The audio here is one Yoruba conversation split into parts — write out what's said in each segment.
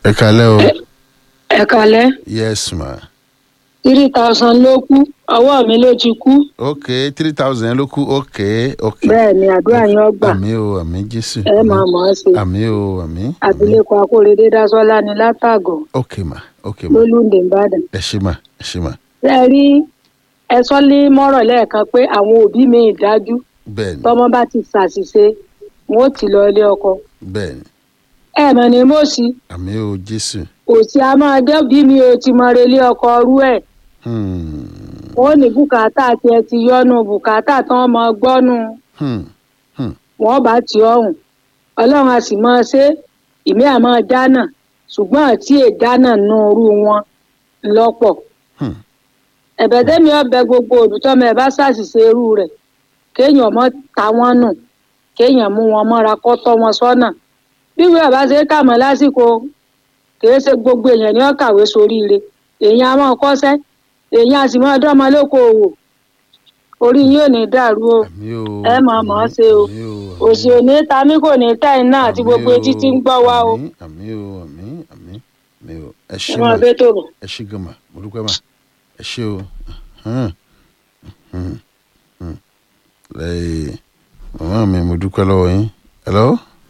ẹ kalẹ́ o ẹ kalẹ́ yes ma three thousand ló kú ọwọ́ mi ló ti kú ok three thousand ló kú ok ok bẹ́ẹ̀ ni àdúrà yín ọgbà àmì o àmì jésù ẹ máa mọ̀ ọ́ sí àmì o àmì àmì abilékọ akóredé dásọ́lá ni látàgọ̀ ok ma ok ma lólúndé ìbàdàn ẹ ṣe ma ẹ ṣe ma ṣe é rí ẹ sọ ní mọ́rọ̀ lẹ́ẹ̀kan pé àwọn òbí mi ìdájú bẹ́ẹ̀ni tọmọ bá ti ṣàṣìṣe wọn ò tì lọ ilé ọkọ bẹ́ẹ̀ni ẹ mọ̀ ní mọ́sí àmì o jésù òsì a máa dẹ́bí mi ò ti mọ relé ọkọ rú ẹ̀ hmm wọn ò ní bùkátà tiẹ̀ ti yọnu bùkátà tán mọ gbọ́nu hmm hmm wọn bá ti ọrùn ọlọ́run a sì máa ṣe ìmí àmọ́ dáná ṣùgbọ́n àti èdánà nù irú wọn lọ́pọ̀ hmm ẹ̀bẹ̀ tẹ́mi ọbẹ̀ gbogbo òbítọ́mọ ẹ̀ bá ṣàṣìṣe irú rẹ̀ kéèyàn mọ́ ta wọ́n nù kéèyàn mú wọn mọ́ra kọ́ tọ́ wọn sọ́nà bí wíwẹ̀ bá ṣe é kà mọ́ lásìkò kìí ṣe gbogbo èèyàn ní ọ̀kàwé soríire èèyàn á máa kọ́ṣẹ́ èèyàn á sì máa dánmọ lókoòwò orí yín ò ní dàrú o àmì o ẹ máa mọ̀ ọ́ ṣe o àmì o òsì ò ní ta mí kò ní ta iná àti gbogbo etí tí ń gbọ́ wa o àmì àmì o àmì àmì àmì o ẹ ẹ ṣe máa ma bẹ́ tó bọ̀. ẹ ṣe gan ma mo dúpẹ́ ma ẹ ṣe o hàn, hàn, hàn. Ẹ, màmá mi mo dúpẹ́ lọ́wọ́ yín hello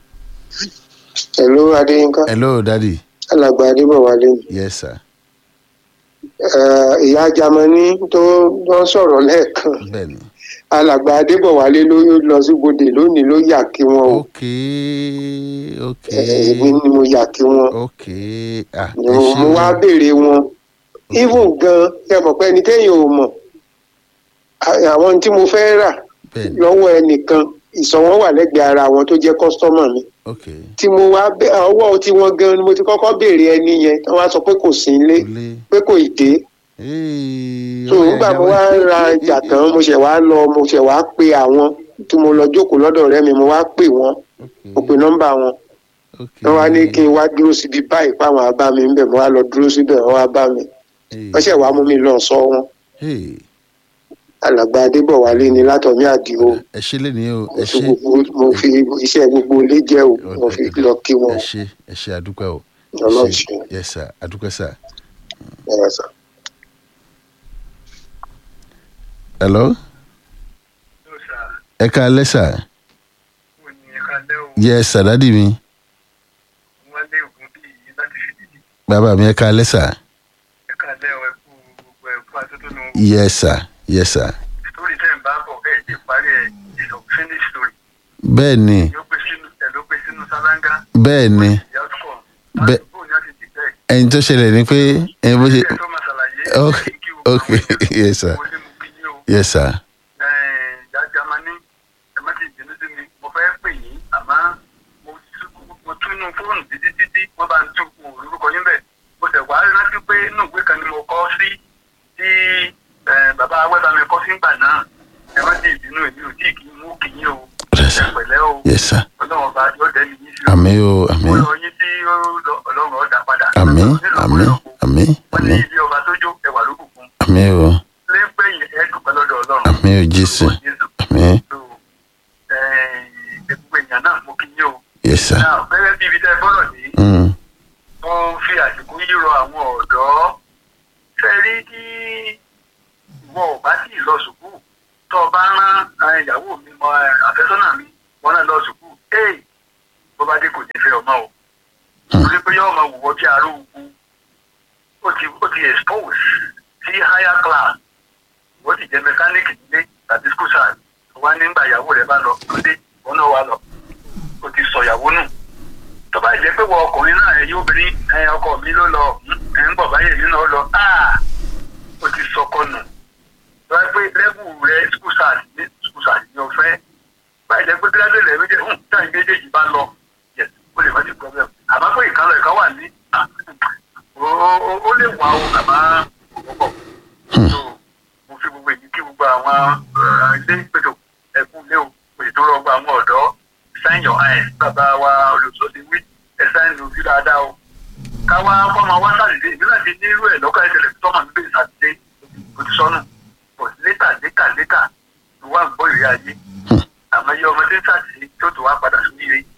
Hello Adéyínká hello daddy alàgbà Adébọ̀wálé ni. yes sir Eh, ìyá Jamani tó tó ń sọ̀rọ̀ lẹ́ẹ̀kan bẹ́ẹ̀ni alàgbà Adébọ̀wálé ló lọ sí bodè lónìí ló yà kí wọn o ok ok Eh, èmi ni mo yà kí wọn ok ah ni ẹ mo ṣe mo wá o béèrè wọn even gan ẹ mọ̀ pé ẹni téèyàn ò mọ̀ à- àwọn tí mo fẹ́ rà bẹ́ẹ̀ni lọ́wọ́ ẹnìkan ìsọ̀wọ́n wà lẹ́gbẹ̀ẹ́ ara wọn tó jẹ́ kọ́sítọ́mà mi ok tí mo wá bẹ ọwọ́ tí wọ́n gan ni mo ti kọ́kọ́ béèrè ẹni yẹn tí wọ́n á sọ pé kò sí ilé olè pé kò ì dé so nígbà mo wá ra ìjà tán mo ṣẹ̀ wá lọ mo ṣẹ̀ wá pe àwọn tí mo lọ jókòó lọ́dọ̀ ọ̀rẹ́ mi mo wá pè wọ́n mo pe nọ́mbà wọn wọ́n wá ní kí n wá dúró síbi báyìí páwọn á bá mi ń bẹ̀ mo wá lọ dúró síbẹ̀ wọ́n wá bá mi wọ́n ṣẹ̀ wá mú mi lọ sọ wọn alàgbà adébọ̀wálé ni látọ̀mí àdìo ẹ ṣe lé ní o mo ẹ fi ṣe gbogbo mo fi iṣẹ́ gbogbo ilé jẹ́ o mo fi lọ kí wọn ẹ ṣe ẹ ṣe àdúpẹ́ o ẹ Ọlọ́run ṣe ṣeun. yes sir àdúpẹ́ sir ẹ̀rọ sà. hello ẹ ká alẹ́ sir yes sir dádì mi bàbá mi ẹ ká alẹ́ sir yes sir yes sir bẹ́ẹ̀ ni bẹ́ẹ̀ ni Bẹ́- ẹni tó ṣẹlẹ̀ ni pé ẹni bó ṣe ok ok yes sir yes sir bàbá wẹ́bà mi kọ́ sí ìgbà náà ẹ má dé ìbínú èmi ò tí ì kí n mú kí yín o yes sir pẹ̀lẹ́ o yes sir ọlọ́run ọba yóò dẹ́ni yín sí o àmì o àmì ọlọ́run yín tí ọlọ́run ọ̀dà padà àmì àmì àmì wọ́n ní àmì ilé ọba tó jó ẹwà ló bùkún àmì o lẹ́gbẹ̀yìn ẹ̀ dúpẹ́ lọ́dọ̀ ọlọ́run àmì o jésù àmì so gbogbo èèyàn náà mo kí yín o yes sir náà gẹ́gẹ́ bí ibi tẹ́ ẹ bọ́rọ̀ ní mm. mo fi àsìkò yìí rọ àwọn ọ̀dọ́ fẹ́ rí kí ìwọ ò bá sì lọ sùkúù tó o bá rán eh, ìyàwó mi mọ eh, àfẹ́sọ́nà mi wọn náà lọ sùkúù ee bó bá dé kò ní fẹ́ ọmọ o torí pé yóò máa wùwọ́ bí aró ogun ó ti ó ti expose sí higher class wọ́n ti jẹ́ mẹkáníìkì nílé tàbí school side wọ́n á nígbà ìyàwó rẹ̀ bá lọ lóde wọn náà wà lọ ó ti sọ ìyàwó nù tó bá jẹ́ pé wọ ọkùnrin náà ẹ yóò bìnrin ẹ ọkọ mi ló lọ ẹ ń bọ̀ báyìí mi náà lọ áà ó ti sọkọ nù tó bá pé lẹ́bù rẹ school side ní school side ní ọ̀fẹ́ báyìí jẹ́ pé gíláàsì rẹ̀ méjèèjì hùn táyì méjèèjì bá lọ yes ó lè má ti problem àmọ́ pé ìkànnì ẹ̀ka wà ní ah, ó- ó ó lè wà ó àmọ́ kò pọ̀ so mo fi gbogbo èyí kí gbogbo àwọn eh, ilé ìpètò ẹkún lé o òyì tó rọgbọ àwọn ọ̀dọ́ sign your eyes bàbá wa olùsọ́sí wí ẹ sign lójú dáadáa o káwá fọmọ wá sàdédé ìbí náà ti ní irú ẹ̀ lọ́kàn ìṣẹ̀lẹ̀ tó tọ́mọ̀ níbẹ̀ sàdédé kò ti sọnù kò sí létà létà létà ló wà ń gbọ́ ìrẹ́ ayé àmọ́ iye ọmọdé sàdédé tó tó wá padà sí ire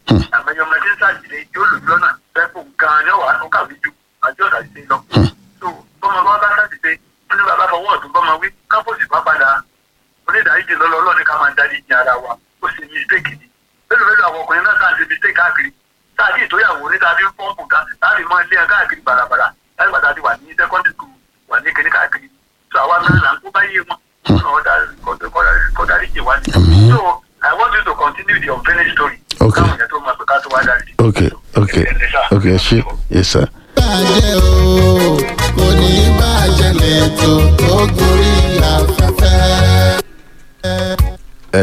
àmọye ọmọdé ń ṣàṣìṣe yóò lò lọ́nà pẹ́pọ̀ gan-an ní ọ̀wá ó kàwé ju àjọ ṣàṣìṣe lọ. so bọ́mọ bá bá ṣàṣìṣe ó ní bàbá fọwọ́ ọ̀tún bọ́mọ wí kápòsì bá padà onídàájídì lọ́lọ́ ọlọ́ni ká máa dárí ìjìn ara wa ó sì mistake ni. mélòó mélòó àwọn ọkùnrin náà sáà ń ṣe mistake káàkiri táàdì ìtóyàwó ní tàbí pọ́ǹpù ká láti mọ ilé ẹ káàkiri bàràbàrà láti gbàdá ti wà ní secondary school wà ní kíní káàkiri so àwa náà là ń kó báyé wọn kọ́dárí jì wá ní. Àmín. so I want you to continue the unfinished story. Okay. káwọn yẹn tó máa pè ká tó wá dárí. ok ok ok ẹ ṣe yes sir. bàjẹ́ o kò ní bàjẹ́ lẹ́tọ̀ tó gorí afẹ́fẹ́. ẹ.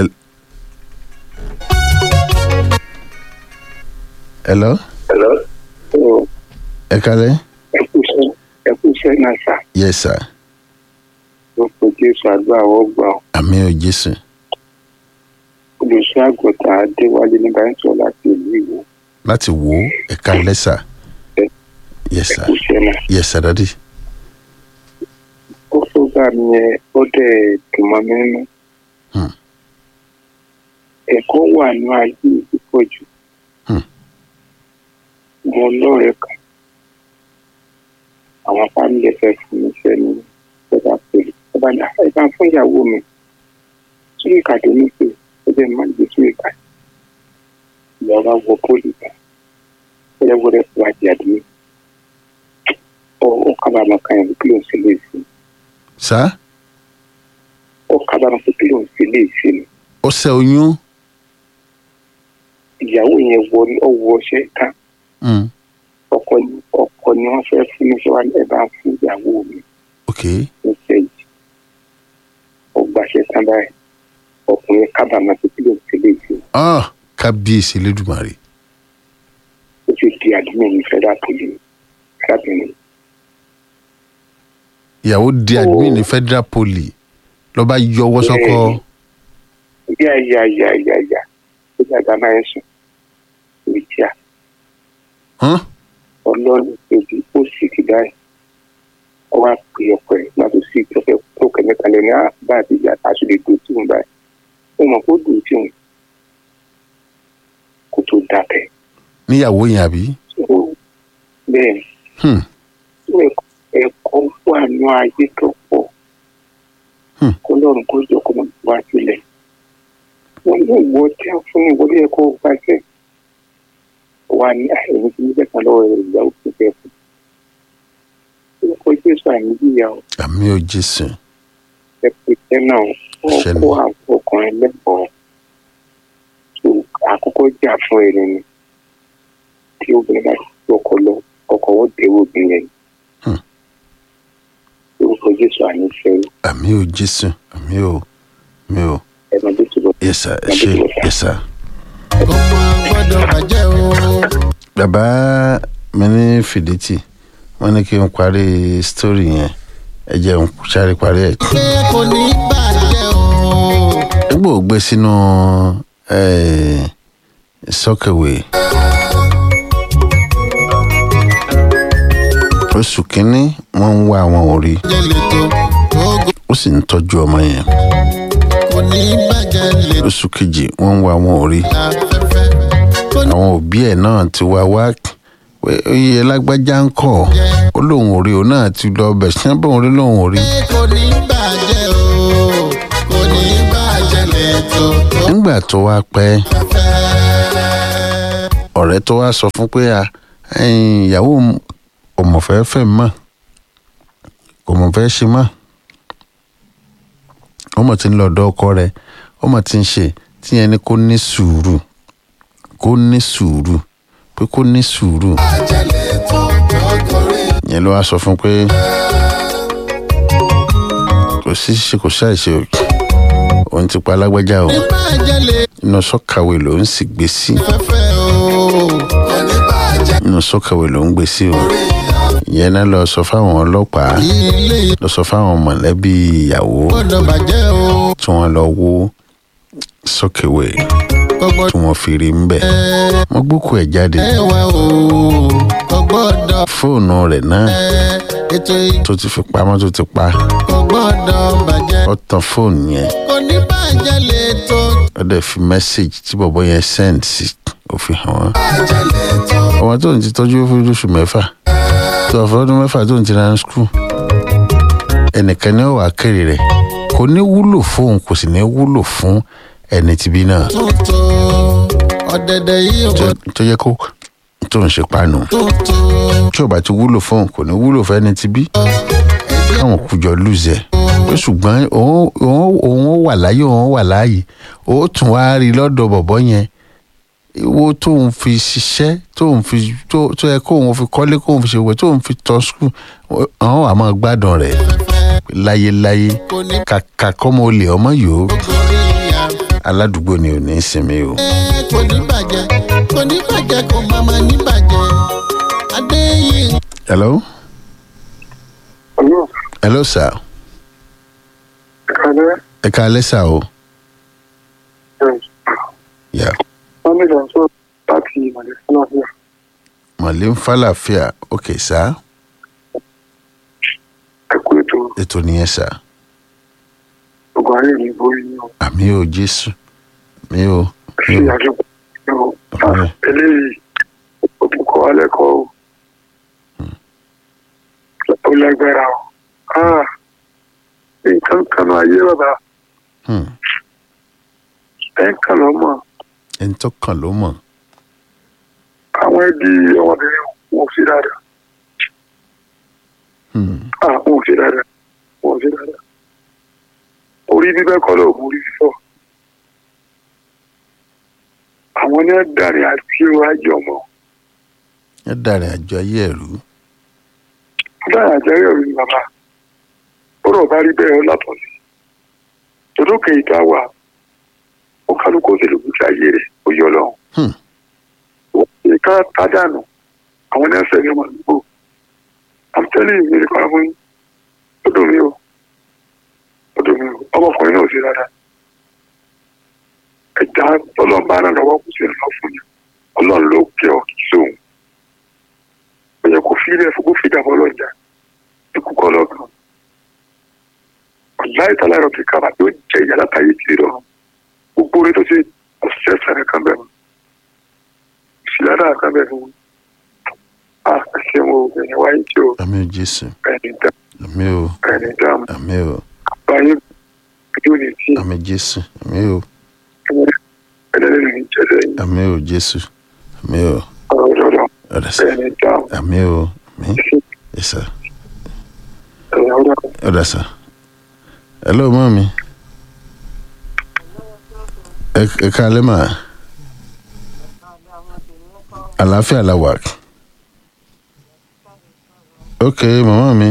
hello hello ẹ kalẹ ẹ kú iṣẹ́ ẹ kú iṣẹ́ náà sà yes sir lórúkọ jésù àdúrà wọ́n gbà ọ́ àmì ò jésù olùṣọ́ àgùntàn adéwálé nígbà ń sọ láti ìlú ìwò láti wò ó ẹ kalẹ sir yes ẹ sir kú iṣẹ́ náà. yes sir dadi ó program yẹn ó dẹ̀ dùn mọ́ mi nínú. Hmm. ẹ̀kọ́ wà ní ayé púpọ̀ jù. Hmm. mo lọ́rẹ̀ẹ́ kan àwọn fámìlì fẹ́ fún mi fẹ́ ní ìjọba pẹ̀lú ọba ní ẹ̀ka fún ìyàwó mi tún ìkàdé ní pé ó jẹ́ máa ń gbé tún ìkàdé ìyàwó wọ pólì kan wẹ́rẹ́wẹ́rẹ́ fún àjàdé mi ó ó kábàámọ̀ kan yẹn kí ló ń ṣe lè fún sir ó kábàámọ̀ pé kí ló ń ṣe lè ṣe ni ó ṣe oyún ìyàwó yẹn wọ ọwọ́ ọṣẹ ká mm. ọkọ ni ọkọ ni wọ́n fẹ́ fún mi ṣé wàá ẹ bá fún ìyàwó mi ok níṣẹ́ yìí ó gbàṣẹ tán báyìí ọkùnrin kábàámọ̀ pé kí ló ń ṣe lè ṣe ah kábíyèsí lẹ́dùnmarè ó sì di àdúgbò ní federal police arábìnrin ìyàwó di admin ní federal poly lọ́ba yọwọ́ sọ́kọ́ yá yá yá yá yá ó dàgbà máa ń sùn ìrètí à hàn ọlọ́run ebi ó sì ti báyìí ó wá pè ọkọ ẹ̀ má tó sì tó fẹ́ tó kẹ̀mẹ́ kan lẹ́nu á bá àti ìyá aṣọ lè dùn tí òun báyìí ó mọ̀ kó dùn tí òun kó tó dákẹ́ níyàwó yẹn àbí Ó- bẹ́ẹ̀ ni hmm. ó ẹ̀kọ́- ẹ̀kọ́ wà ní ayé tó pọ̀ Hmm. kó lọ́run kó jọ kó máa wá sílẹ̀ wọ́n ní ìwọ tí a fún ìwọlé ẹ̀kọ́ gbàgbẹ́ wà ní àìní tí níbẹ̀ kan lọ́wọ́ ìyàwó tó fẹ́ fún orúkọ jésù àmì yíya ọ àmì ò jésù ẹ̀pẹ̀ tẹ́ náà wọ́n Ṣẹlẹ̀. kó àwọn ọkùnrin lẹ́kọ̀ọ́ tó àkọ́kọ́ jà fún ẹni ni tí obìnrin bá ti ọkọ lọ ọkọ wọ́n dẹ̀wọ́ obìnrin yẹn Hmm. orúkọ jésù àmì fẹ́ àmì ò jésù àmì ò àmì ò ẹ̀mọ́ tó ti lọ. yes sir ẹ ṣe yes sir. ọmọ gbọ́dọ̀ bàjẹ́ o. bàbá mi ní fìdítì wọ́n ní kí n parí sítórì yẹn ẹ jẹ́ n sáré parí ẹ̀. pé kò ní bàjẹ́ o. nígbà ò gbé sínú eh, sọ́kẹ̀wé oṣù kínní wọ́n ń wá àwọn òrí bàjẹ́ lẹ́tọ̀ tó ó sì ń tọ́jú ọmọ yẹn kò ní bàjẹ́ lẹ́tọ̀ oṣù kejì wọ́n ń wá àwọn òrí afẹ́fẹ́. kò ní àwọn òbí ẹ̀ náà ti wá wá pé iye lágbájá ń kọ̀ ó lóun ò rí òun náà ti lọ bẹ̀ ṣé bóun rí lóun ò rí. pé kò ní bàjẹ́ o. kò ní bàjẹ́ lẹ́tọ̀ tó nígbà tó wá pẹ́ fẹ́. ọ̀rẹ́ tó wá sọ fún pé à ẹ̀yin ìyàwó òun kò mọ̀ fẹ́ fẹ́ mọ́ kò mọ̀ fẹ́ ṣe mọ́ ó mọ̀ tí ń lọ ọ̀dọ̀ ọkọ rẹ̀ ó mọ̀ tí ń ṣe tí yẹn ní kó ní sùúrù kó ní sùúrù pé kó ní sùúrù bàjẹ́ lẹ́tọ̀ tó gorí. yẹn ló wá sọ fún pé kò sí ṣe kò ṣàìṣe o òun ti pa alágbájá o ní bàjẹ́ lẹ́tọ̀ inú sọ́kàwé ló ń sì gbé sí fẹ́fẹ́ o. kò ní bàjẹ́ inú sọ́kàwé ló ń gbé sí o ìyẹn náà lọ sọ fáwọn ọlọ́pàá ilé lọ sọ fáwọn mọ̀lẹ́bí ìyàwó gbọ́dọ̀ bàjẹ́ o. tí wọ́n lọ wó sọ́kèwé kò gbọ́dọ̀ tí wọ́n fi rí ń bẹ̀. wọ́n gbókù ẹ̀ jáde ẹwà o. kò gbọ́dọ̀ fóònù rẹ̀ náà ètò yìí tó ti fi pamọ́ tó ti pa kò gbọ́dọ̀ bàjẹ́. ó tan fóònù yẹn kò ní bàjẹ́ lẹ́tọ̀ ó dẹ̀ fi mẹ́sàgì tí bọ̀bọ́ yẹn send sí kò fi hàn wọ́n àjẹlẹ̀ tó ọmọ tó ń ti tọ́jú fún oṣù mẹ́fà tó ọ̀fọ̀ ọdún mẹ́fà tó ń ti rán skul ẹnìkan ní ọ̀wà kéré rẹ̀ kò ní wúlò fóun kò sì ní wúlò fún ẹni tìbí náà tuntun ọ̀dẹ̀dẹ̀ yìí ò tó- tó yẹ kó tó ń ṣe páànù tuntun tí ò bá ti wúlò fóun kò ní wúlò fún ẹni tìbí káwọn kùjọ lùzẹ̀ pé ṣùgbọ́n òun òun- òun wà láyé òun wà láàyè ó tún wá rí lọ́dọ̀ bọ̀bọ́ yẹn owó tóun fi ṣiṣẹ́ tóun fi tó tó yẹ kóun fi kọ́lé kóun fi ṣèwé tóun fi tọ́ skul àwọn àmọ́ gbádùn rẹ̀ láyéláyé kò ní kàkà kọ́mọ olè ọmọ yòó gorí ìyá aládùúgbò ni ò ní í sinmi o. ẹ kò ní bàjẹ́ kò ní bàjẹ́ kò má má ní bàjẹ́ adéyìn hello Ọlọ́run hello sir ìkàlẹ́ ẹ káalẹ́ sà o. Yeah. Mohammed Anso láti ìmọ̀lẹ́ fúnafíà. mọ̀lẹ́ ń fàlàfíà ok sá Ẹ kú ètò ètò nìyẹn sá ogun ayé ní borí ní o. àmì ò jésù mi ò mi Ṣé ò àjọpọ̀ ní o? Ọ̀rẹ́. Eléyìí ó tún kọ́ alẹ́ kọ́ o. Ó lágbára o. Ah, Nǹkan kan náà ayé bàbá Hmm. ẹ̀ ń kàn lọ́mọ. ẹni tó kàn ló mọ̀ Àwọn ẹbí ọmọbìnrin wọn ò sí dáadáa. Hmm. Ah, wọn ò sí dáadáa. Wọn ò sí dáadáa. Orí bíbẹ́ kọ́ ló mú orí fífọ́. Àwọn ní ẹ̀dàrin àti ajé ọmọ. ẹ dàrin àjọ ayé ẹ̀rú Ẹ̀dàrin àti ayé ọ̀rẹ́ ni bàbá. Bọ́dọ̀ bá rí bẹ́ẹ̀ látọ̀ sí. Tòdókè ìta wà. Ó kálukú ó sì lè gbèsè ayé rẹ̀ ó yọ lọ́hùn. Hmm. Ó ṣe ká tádànù. Àwọn ní ẹsẹ̀ ní ọmọ àdúgbò. I'm telling you, mi nìkan fún yín. Ó dùn mí o. Ó dùn mí o. Ọmọkùnrin náà ò sí dáadáa. Ẹ̀dá tọ́lọ́mbà náà lọ́wọ́ kù sí ìrànlọ́ fún yín. Ọlọ́run ló kẹ́ ọ kì í sóhun. Ó yẹ kó fi ilé ẹ̀fọ́ kó fi dàbọ̀ lọ́jà. Ikú kọ́ lọ́gàn. Ọ̀la ìtàlá ẹ̀rọ kíkà bá yóò jẹ ìyá látàyè kiri lọ́rùn. Gbogbo orin tó ṣe ọ̀sẹ̀ sàrẹ̀ kan bẹ̀rù. Ìṣìlára kan bẹ̀rù. A ṣe wo ẹ̀yìn wáyé tí o àmì ò jésù ẹni dá àmì ò ẹni dá àmì ò báyé ojú ni tí àmì jésù àmì ò ẹlẹ́rìí ní jẹ́sẹ̀ yìí àmì ò jésù àmì ò ọ̀rọ̀ lọ́dọ̀ ọ̀dà sá ẹni dá àmì ò àmì ẹ sá ẹ̀yà ọ̀dọ̀ ọ̀dà sá hello mọ́ mi ẹ ẹ káalẹ́ mà àlàáfíà la wà ok màmá mi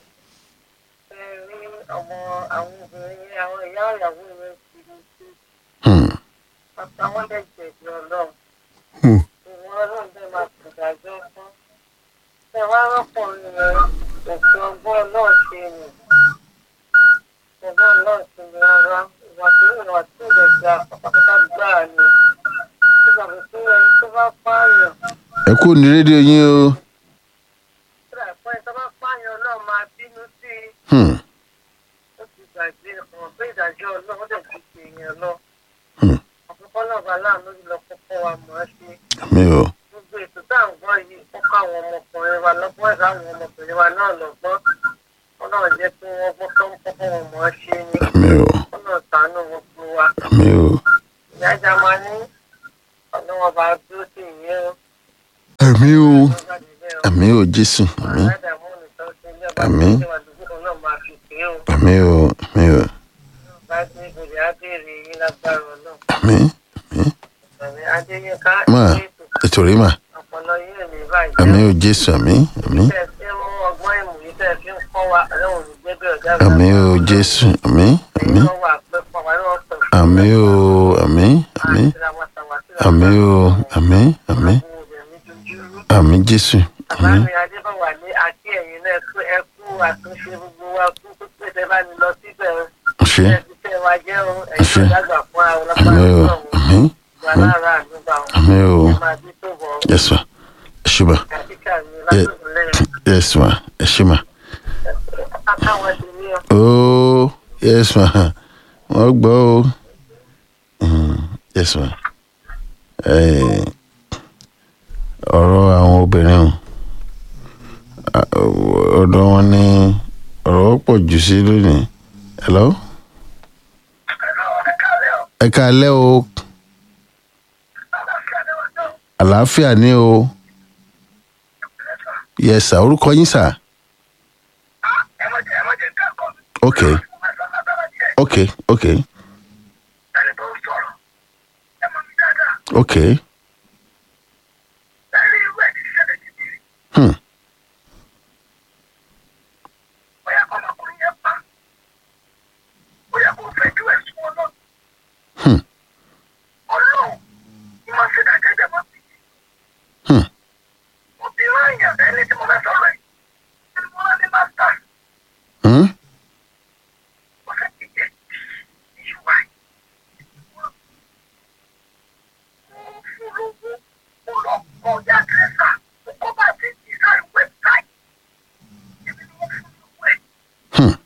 rí ọmọ àwọn obìnrin yẹn àwọn ìyá ìyàwó yẹn ti ní sí hmm. bàbá wọn lè jẹ̀bi ọlọ́run Hmm. ìwọ̀n ọlọ́run bẹ́ẹ̀ máa kò dájọ́ fún ẹ wá rọ́pòrin yẹn òfin ọgbọ́n ọlọ́run ṣe nì ọgbọ́n ọlọ́run ṣe ní ara ìwà tó ìwà tó lè gba pátápátá gbáà ni nígbà tó ẹni tó bá pààyàn ẹ kú ní rédíò yín o kódà pé tó bá pààyàn ọlọ́run máa bínú sí i. hmm. ó ti gbàgbé ọ̀rọ̀ pé ìdájọ́ ọlọ́run dẹ̀ ti ṣe èèyàn lọ. Hmm. àkọ́kọ́ náà bá láàánú lọ kọ́kọ́ wa mọ̀ ọ́ ṣe. àmì ò gbogbo ètò tá à ń gbọ́ yìí ó kọ́ àwọn ọmọkùnrin wa lọ́gbọ́n ẹ̀ka àwọn ọmọkùnrin wa náà lọ́gbọ́n. wọ́n náà jẹ́ pé wọ́n gbọ́ tó ń kọ́kọ́ wọn mọ̀ ọ́ ṣe ni. àmì ò wọ́n náà sànú gbogbo wa. àmì ò ìyá ìjà máa ní ọlọ́wọ́ bá dúró sí ìyẹn o. àmì ò ó jáde bẹ́ẹ̀ o. àmì ò jésù àmì aládàámú nìkan ṣe ilé ọba Àmín. tó ṣe wà lójú náà máa fi pé o. àmì ò àmì ò bá ní ìgbèrè á béèrè yín lágbára ọlọ́run. àmì Àmì Adéyínká máa ètò ètò rí mà ọpọlọ yìí ò ní bàjẹ́. àmì ò jésù àmì àmì Tẹ́ ẹ fi ń mú ọgbọ́n ìmọ̀ yìí tẹ́ ẹ fi ń kọ́ wa ọlọ́run ní gbẹ́bẹ́ ọ̀dà àmì ò jésù àmì àmì Ẹ̀yin wà pẹ́ pọ̀ wá lọ́wọ́ pẹ̀ fún àmì ò àmì àmì àmì ò àmì àmì àmì jésù Bàbá àmì mi Adébọ̀wà ní àti ẹ̀yìn náà kú ẹ kú àtúnṣe gbogbo wa kú kó pèsè bá ní lọ síbẹ̀ o. ṣe Ẹ ti tẹ́ wa jẹ́ o Ṣé. ẹ̀yin ọ̀dàgbà fún àwọn àmì ọlọ́pàá ò náà àmì wà lára àdúgbà o. àmì ò Ẹ máa bí tó bọ̀ ọ́. yẹsùn ṣùgbọ́n Àtíkà mi lásìkò lẹ́yìn. yẹsùn ẹṣùmọ̀ Akáwọn ti ní ọ. ooo yẹsùn wọ́n gbọ́ o yẹsùn ọ̀rọ̀ àwọn obìnrin o À- ọ̀dọ̀ wọn ni ọ̀rọ̀ pọ̀ jù sí lónìí hello ẹ káalẹ́ o àlàáfíà ni o yes sir orúkọ yín sir ok ok ok ok hmm. Hmm. Hmm. Hmm? Hmm.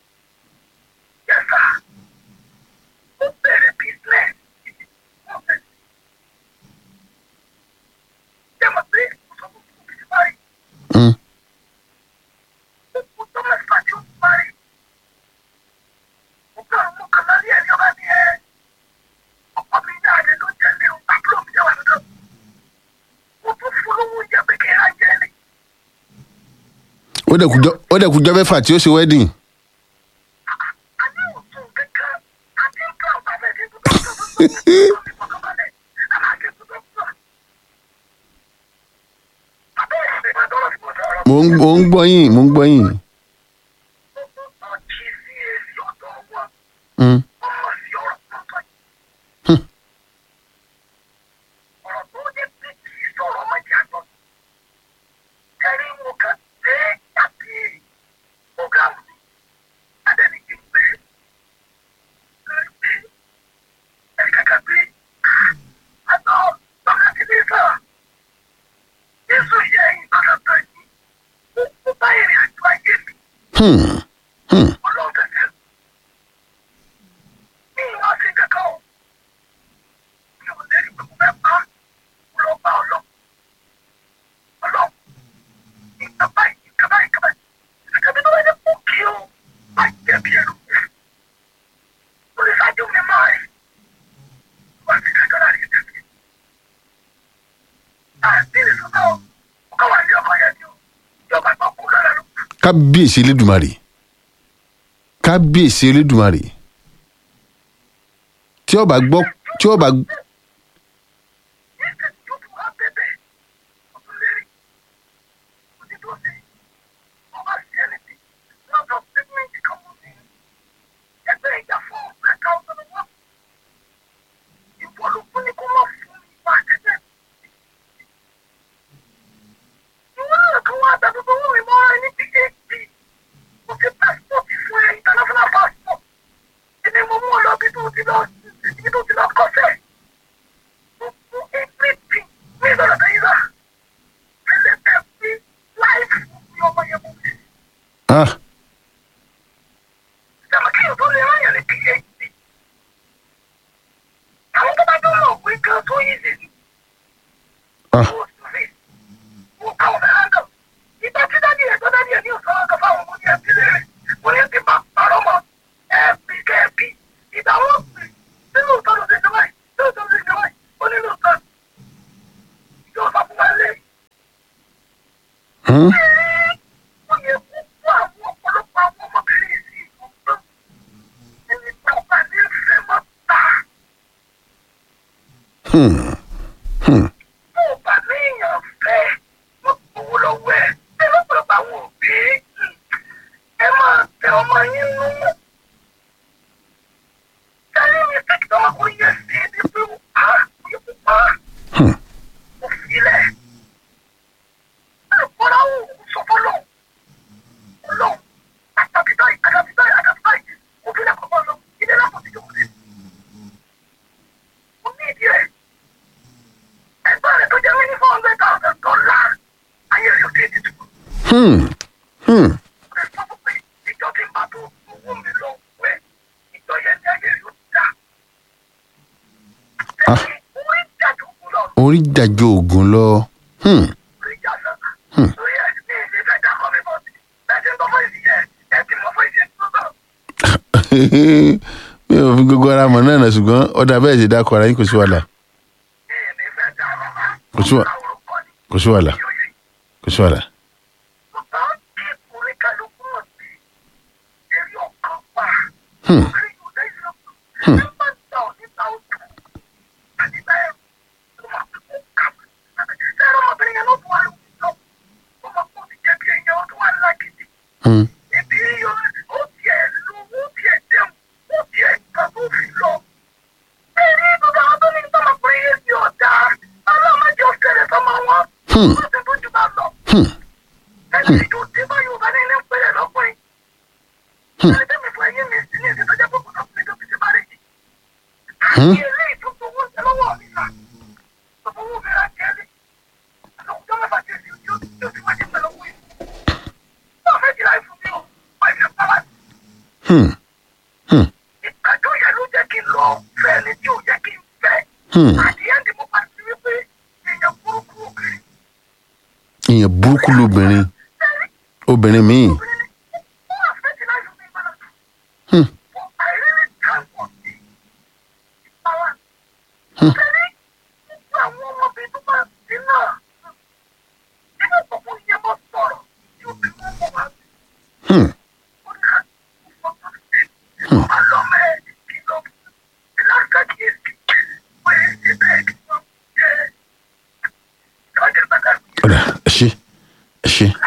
Hmm. ó dẹ̀ kújọ́ ó dẹ̀ kújọ́ mẹ́fà tí ó ṣe wedding. mo ń mo ń gbọ́ yín mo ń gbọ́ yín. Hmm. Hmm. Hmm. Hmm. kábíyèsí elédùmarè kábíyèsí elédùmarè tí ó bá gbọ́ tí ó bá ah ah hmm? Hmm. Hmm. Hmm. Hmm. Hmm. Ah. orí jàjọ ògùn lọ. Hmm. mi ò fi gbogbo ara mọ̀ náà nà ṣùgbọ́n ọ̀dà bẹ́ẹ̀ ṣe dákọ̀ ara yín kò sí wàhálà kò sí wà- kò sí wàhálà kò sí wàhálà. Hmm. Hmm. Hmm. Hmm. Hmm. Hmm. Hmm. Hmm. Ìgbàjọ́ yẹn ló jẹ́ kí n lọ fẹ́ ẹni tí ò yẹ kí n fẹ́. Hmm. Àdìyẹ ni mo bá ti rí pé èèyàn burúkú obìnrin ìyẹn burúkú lobìnrin obìnrin míì. Hmm. Hmm. Hmm. ọ̀dà ẹ ṣe ẹ ṣe